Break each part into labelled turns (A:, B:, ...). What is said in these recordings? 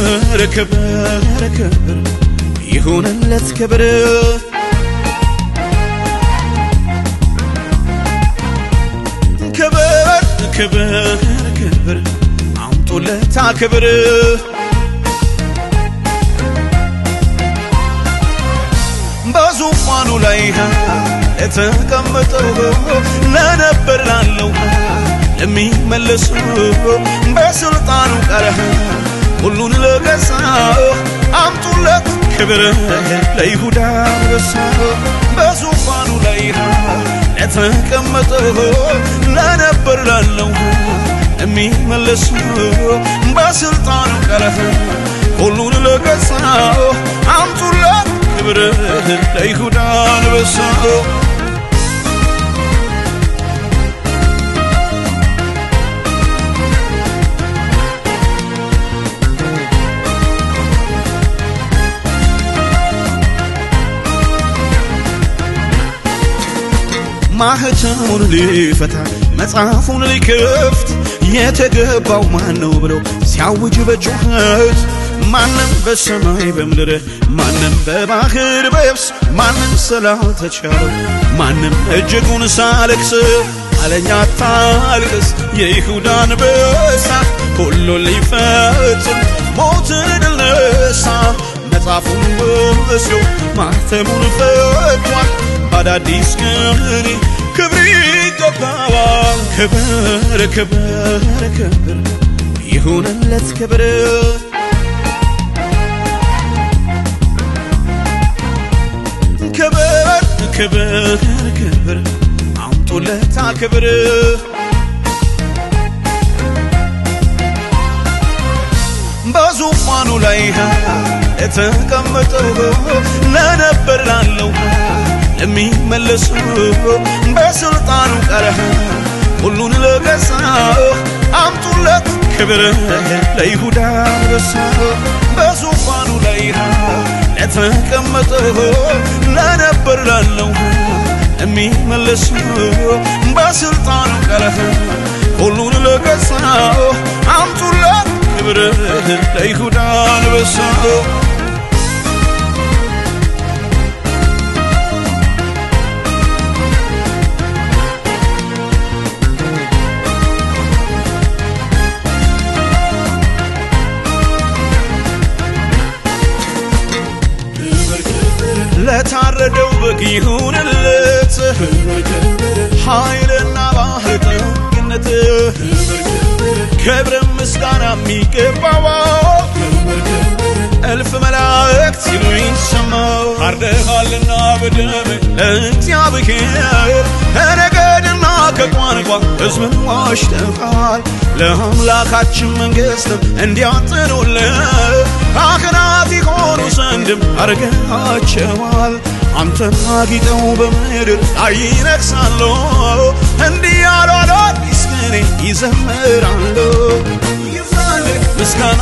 A: ክብር ክብር ክብር ይሁንለት ክብር ክብር ክብር ክብር አምጡለታ ክብር በዙፋኑ ላይ ለተቀመጠው ለነበር ላለው ለሚመለሰው በስልጣኑ ቃል ሁሉን ለገዛ አምጡለት ክብር ለይሁዳ አንበሳ በዙፋኑ ላይ ለተቀመጠው ለነበር ላለው ለሚመለሰው በስልጣኑ ቃል ሁሉን ለገዛ አምጡለት ክብር ለይሁዳ አንበሳ ማህተሙን ሊፈታ መጽሐፉን ሊከፍት የተገባው ማን ነው ብለው ሲያውጅ በጩኸት ማንም በሰማይ በምድር ማንም በባህር በየብስ ማንም ስላልተቻለው ማንም እጅጉን ሳለቅስ አለኛ ታልቅስ የይሁዳ አንበሳ ሁሉን ሊፈጽም ሞትን ድል ነሳ መጽሐፉን ወስዶ ማህተሙን ፈቷል በአዳዲስ ቅኔ ክብር ይገባዋል ክብር ክብር ክብር ይሁንለት ክብር ክብር ክብር ክብር አምጡለታ ክብር በዙፋኑ ላይ ለተቀመጠው ለነበር ላለው ለሚመለሰው በስልጣኑ ቃል ሁሉን ለገዛ አምጡለት ክብር ለይሁዳ አንበሳ በዙፋኑ ላይ ለተቀመጠው ለነበር ላለው ለሚመለሰው በስልጣኑ ቃል ሁሉን ለገዛ አምጡለት ክብር ለይሁዳ አንበሳ ለታረደው በግ ይሁንለት ኃይልና ባህር ጠግነት ክብር ምስጋና የሚገባው እልፍ መላእክት ሲሉ ይሰማው ታርደሃልና በደም ለእግዚአብሔር ከነገድና ከቋንቋ ሕዝብን ዋሽተሃል ለአምላካችን መንግሥትም እንዲያጥኑልን ካህናት የሆኑ ዘንድም አርገሃቸዋል አንተን አጊጠው በምድር ላይ ይነግሳሉ እንዲህ ያሉ አዳዲስ ቅኔ ይዘምራሉ ምስጋና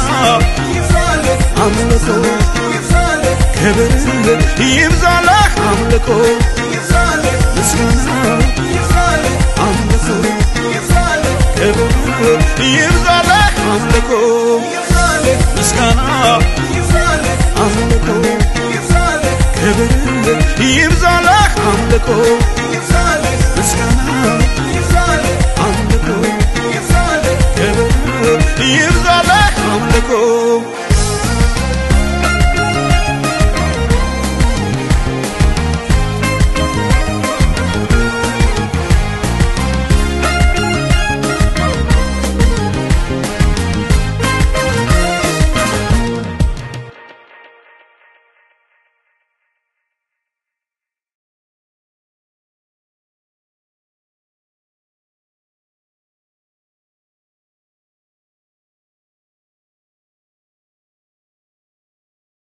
A: አምልኮ ክብር ይብዛለህ አምልኮ ምስጋና አምልኮ ክብር ይብዛለህ አምልኮ ምስጋና አምልኮ ክብር ይብዛለህ አምልኮ